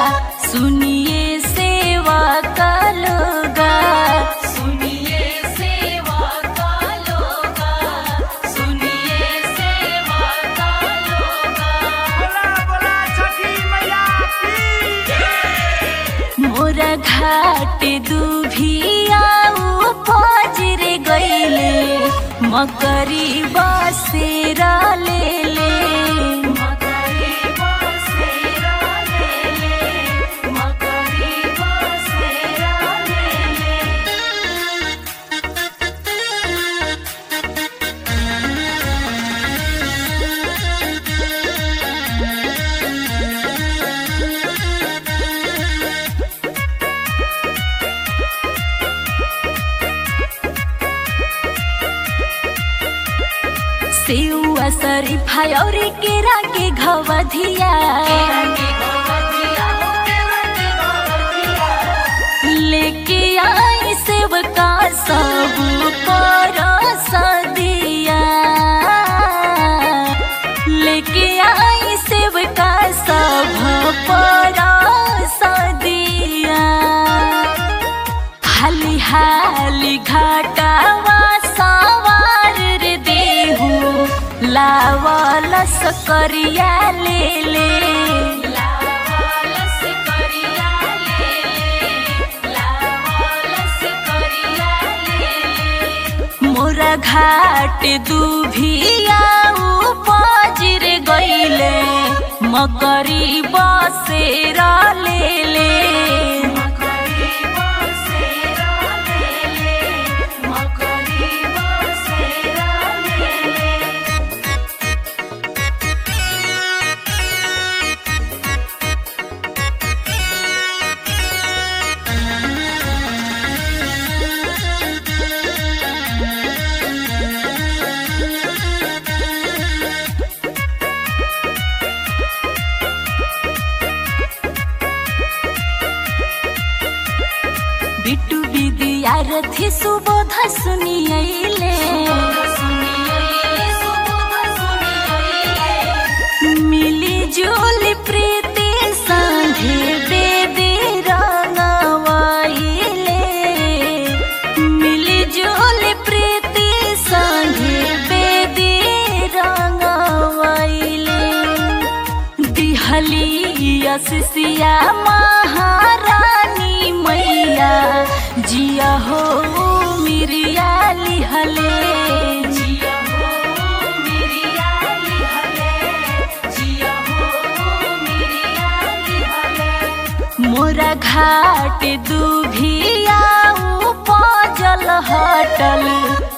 सुनिए सेवा का लोगा सुनिए सेवा का लोगा सुनिए सेवा का लोगा बोला बोला छठी मैया की मोरा घाट दुभिया पजरे गईले मकरी बसेरा ले ले मकरी बसेरा ले ले मकरी बसेरा ले ले सेवा शरीफा और केरा के घवधिया के गोवतिया के गोवतिया लेके आई सेवका सब पर सदिया लेके आई सेवका सब पर सदिया हाली हाली घाटावा सवार रे देहू लावलस करिया ले ले लावालस करिया ले ले लावालस करिया ले ले मोरा घाट दुभिया पजर गईले मकरी बसेरा ले ले मकरी बसेरा ले ले मकरी बसेरा ले ले बिट्टू विद्यार्थी सुबोध सुनियले मिली जुली प्रीति संगे बेदी रंगवाइले मिली जुली प्रीति संगे बेदी रंगवाइले दिहली यसिया महारानी मैया जिया हो मिरिया लिहले जिया हो मिरिया लिहले जिया हो मिरिया लिहले मोरा घाट दुभिया पजल हटल